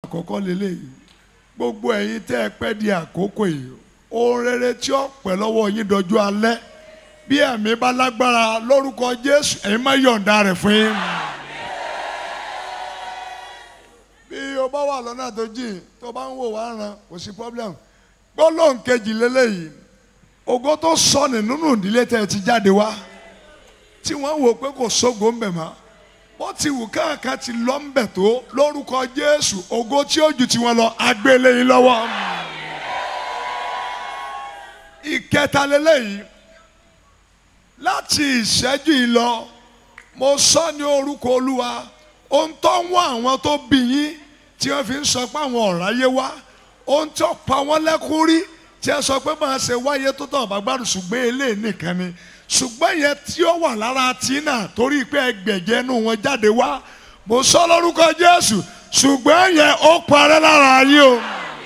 àkọ́kọ́ lélẹ́yìí gbogbo ẹ̀yin tẹ́ ẹ pẹ́ di àkókò yìí ohun rere tí ó pẹ́ lọ́wọ́ yín dọjú alẹ́ bí ẹ̀mí bá lágbára lórúkọ Jésù ẹ̀yin má yọ̀ǹda rẹ̀ fún yín. bí o bá wà lọ́nà tó jìn tó bá ń wò wá ràn kò sí problem gbólóhùn kejì lélẹ́yìí ògo tó sọnù nínú ìdílé tẹ́ ẹ ti jáde wá tí wọ́n wò pé kò sógo ń bẹ̀ mọ́ wọ́n ti wù káàkiri ti lọ ń bẹ̀ tó lórúkọ Jésù ògo tí ó ju tiwọn lọ agbélé yín lọ́wọ́. ìkẹta lélẹ́yìí láti ìṣẹ́jú yìí lọ mo sọ ní orúkọ Olúwa ohun tó ń wá àwọn tó bí yín tí wọ́n fi ń sọ pé àwọn ọ̀ráyé wá ohun tó pa wọ́n lẹ́kún rí tí ẹ sọ pé máa ṣe wáyé tó tọ̀ bàgbàdùn ṣùgbọ́n eléyìí nìkan ni ṣùgbọ́n yẹn tí ó wà lára tí náà torí pé ẹgbẹ̀jẹ̀ nù wọn jáde wá mo sọ lórúkọ Jésù ṣùgbọ́n yẹn ó parẹ́ lára yín o.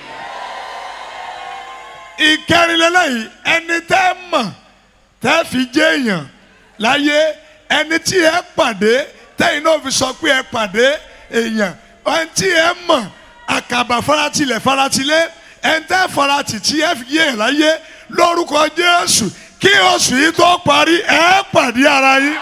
ìkẹrìnlélẹ́yìn ẹni tẹ́ mọ̀ tẹ́ fi jẹ́ èèyàn láyé ẹni tí ẹ pàdé tẹ́yìn náà fi sọ pé ẹ pàdé èèyàn ẹni tí ẹ mọ̀ àkàbà faratilẹ̀ faratilẹ̀ ẹni tẹ́ faratì tí ẹ fi yé ẹ̀ láyé lórúkọ Jésù kí oṣù yìí tó parí ẹ pàdé ara yín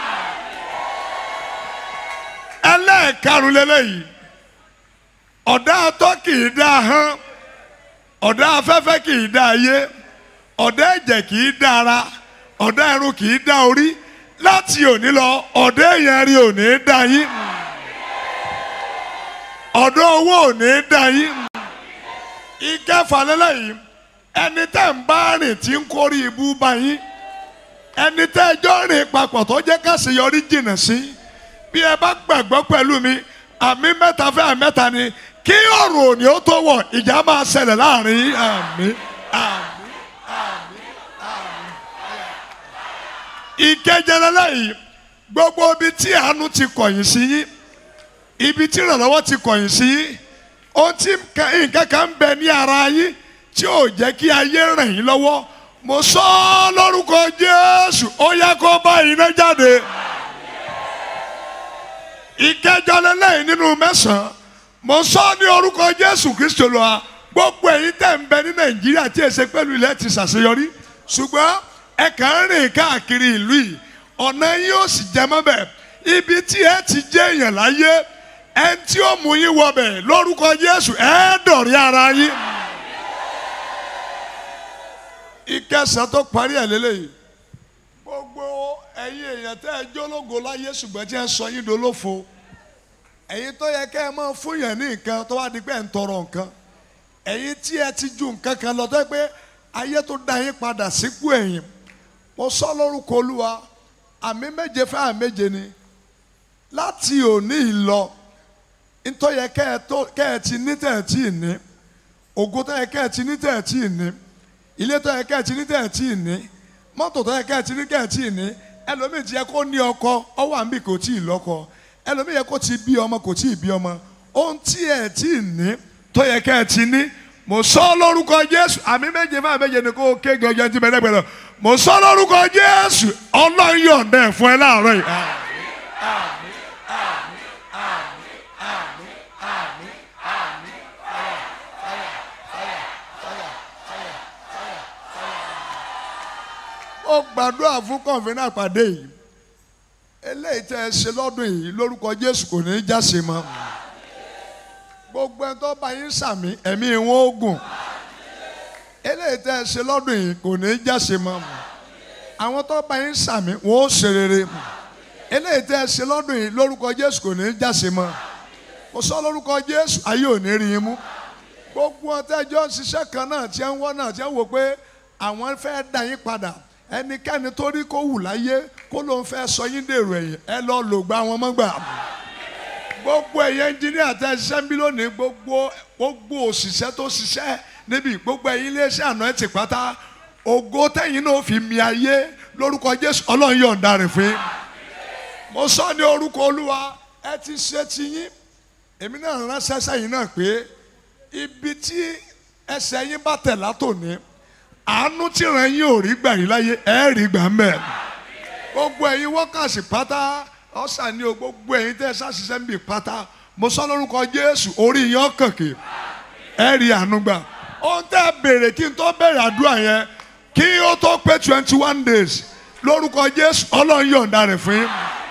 ẹlẹ́ẹ̀karùn lélẹ́yìí ọ̀dà atọ́ kì í dá hán ọ̀dà afẹ́fẹ́ kì í dá ayé ọ̀dà ẹ̀jẹ̀ kì í dá ara ọ̀dà ẹ̀rù kì í dá orí láti òní lọ ọ̀dà èèyàn rí òní dá yín ọ̀dà owó òní dá yín ìkẹfà lélẹ́yìí ẹni tẹ́ ń bá rìn tí ń kórè ibú bá yín ẹni tẹ́ ẹjọ́ rìn papọ̀ tó jẹ́ káṣeyọrí jìnnà sí bí ẹ bá gbàgbọ́ pẹ̀lú mi àmì mẹ́ta fẹ́ àmì mẹ́ta ni kí ọ̀rọ̀ òní ó tó wọ̀ ìjà máa ṣẹlẹ̀ láàrin yín àmì àmì àmì àmì. ìkẹjẹrẹlẹ yìí gbogbo ibi tí àánú ti kọ̀yìn sí yín ibi tí ìrànlọ́wọ́ ti kọ̀yìn sí yín ohun tí nǹkan kan ń bẹ ní ara yín tí ò jẹ́ kí ayé ràn yín lọ́wọ́ mo sọ ọ́ lórúkọ Jésù ó yá kó bá iná jáde ìkẹjọ lẹ́lẹ́yìn nínú mẹ́sàn-án mo sọ ní orúkọ Jésù Kristo lọ́wọ́ gbogbo ẹ̀yin tẹ̀ ń bẹ ní Nàìjíríà tí èsè pẹ̀lú ilẹ̀ ti ṣàṣeyọrí ṣùgbọ́n ẹ kàn ń rìn káàkiri ìlú yìí ọ̀nà yín ó sì jẹ mọ́bẹ̀ ibi tí ẹ ti jẹ́ èèyàn láyé ẹ tí ó mú yín wọbẹ̀ lórúkọ Jésù ẹ dọ̀rí ara yín ìkẹsàn tó parí ẹ̀ lélẹ́yìí gbogbo ẹ̀yin èèyàn tẹ́ ẹ jólógo láyé ṣùgbọ́n tí ẹ sọ yín dolófo ẹ̀yin tó yẹ kẹ́ ẹ máa fún yẹn ní nǹkan tó wá di pé ẹ̀ ń tọrọ nǹkan ẹ̀yin tí ẹ ti ju nǹkan kan lọ tó yẹ pé ayé tó dá yín padà sípò ẹ̀yìn mo sọ lórúkọ olúwa àmì méje fẹ́ àmì méje ni láti òní ìlọ nítorí yẹ kẹ́ ẹ ti ní tẹ̀ ẹ tí ì ní ògo tó yẹ kẹ́ ẹ ti ní tẹ̀ ẹ tí ì ní ilé tó yẹ kẹ́ ẹ ti ní tẹ̀ ẹ tí ì ní mọ́tò tó yẹ kẹ́ ẹ ti ní kẹ́ ẹ tí ì ní ẹlòmíì ti yẹ kó ní ọkọ ọwọ́ àmì kò tí ì lọ́kọ ẹlòmíì yẹ kó ti bí ọmọ kò tí ì bí ọmọ ohun tí ẹ tí ì ní tó yẹ kẹ́ ẹ ti ní mo sọ lórúkọ Jésù àmì méje fún àmì méje ni kó ké gọjọ tí bẹ́ẹ̀ gbẹ̀rẹ̀ mo sọ lórúkọ Jésù Ọlọ́run yọ̀ǹda ẹ̀ fún ẹ láàárọ̀ yìí. ó gbàdúrà fún kọ̀ǹfínà pàdé yìí eléyìí tẹ́ ẹ ṣe lọ́dún yìí lórúkọ Jésù kò ní í jáse mọ́ gbogbo ẹni tó bá yín sàmì ẹ̀mí wọn ó gùn eléyìí tẹ́ ẹ ṣe lọ́dún yìí kò ní í jáse mọ́ àwọn tó bá yín sàmì wọn ó ṣe rere eléyìí tẹ́ ẹ ṣe lọ́dún yìí lórúkọ Jésù kò ní í jáse mọ́ mo sọ lórúkọ Jésù ayé ò ní rí yín mú gbogbo ọtẹ́jọ́ ṣiṣẹ́ kan náà tí ń wọ́n náà tí ń wò pé àwọn fẹ́ dá yín padà ẹnikẹ́ni tó rí kó wù láyé kó ló ń fẹ́ sọ yín dèrò ẹ̀yìn ẹ lọ lò gba wọn mọ́gbà. gbogbo ẹ̀yẹ ẹnjìníà tẹ ṣiṣẹ́ ń bí lónìí gbogbo gbogbo òṣìṣẹ́ tó ṣiṣẹ́ níbi gbogbo ẹ̀yin iléeṣẹ́ àná ẹ̀ ti pátá ògo tẹ̀yìn náà fi mi ayé lórúkọ Jésù ọlọ́run yọ̀ǹda rẹ̀ fún yín. mo sọ ní orúkọ Olúwa ẹ ti ṣe ti yín èmi náà ránṣẹ́ sẹ́yìn náà pé ibi tí ẹsẹ̀ yín bá tẹ̀ látòní àánú tí ràn yín ò rí gbà yín láyé ẹ rí gbà mẹ gbogbo ẹ̀yin wọ́kàsì pátá ọ̀sà ni o gbogbo ẹ̀yin tẹ́ ẹ ṣàṣìṣẹ́ ń bì pátá mo sọ lórúkọ Jésù orí yín ọ̀kànkè ẹ rí àánú gbà ohun tẹ́ ẹ béèrè kí n tó bẹ̀rẹ̀ àdúrà yẹn kí ó tó pé twenty one days lórúkọ Jésù Ọlọ́run yọ̀ǹda rẹ̀ fún yín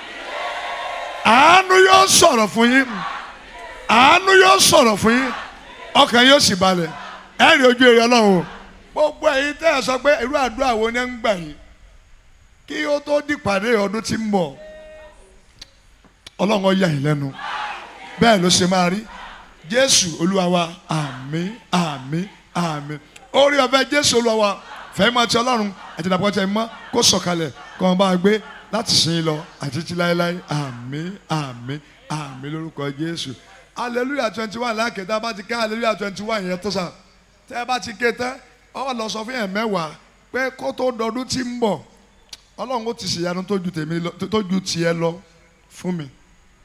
àánú yóò sọ̀rọ̀ fún yín àánú yóò sọ̀rọ̀ fún yín ọkàn yóò sì balẹ̀ ẹ rí ojú èrè Ọlọ́run o gbogbo ẹ̀yin tẹ́ ẹ sọ pé irú àdúrà wo ni ẹ ń gbà yín kí ó tó dìpàdé ọdún tí ń bọ̀ Ọlọ́run ó yà yín lẹ́nu bẹ́ẹ̀ ló ṣe máa rí Jésù Olúwa wa àmín àmín àmín orí ọ̀fẹ́ Jésù Olúwa wa fẹ́ẹ́ máa ti Ọlọ́run àti ìdàpọ̀ tẹ̀ mọ́ kó sọ̀kalẹ̀ kó wọn bá a gbé láti sìn lọ àti títí láéláé àmín àmín àmín lórúkọ Jésù hallelujah twenty one lákètà bá ti ké hallelujah twenty one yẹn tó sà tẹ́ ẹ bá ti ké tán ọ lọ sọ fún yẹn mẹ́wàá pé kó tó dọdún tí ń bọ̀ Ọlọ́run ó ti ṣèyanu tó ju tèmi lọ tó ju tiẹ̀ lọ fún mi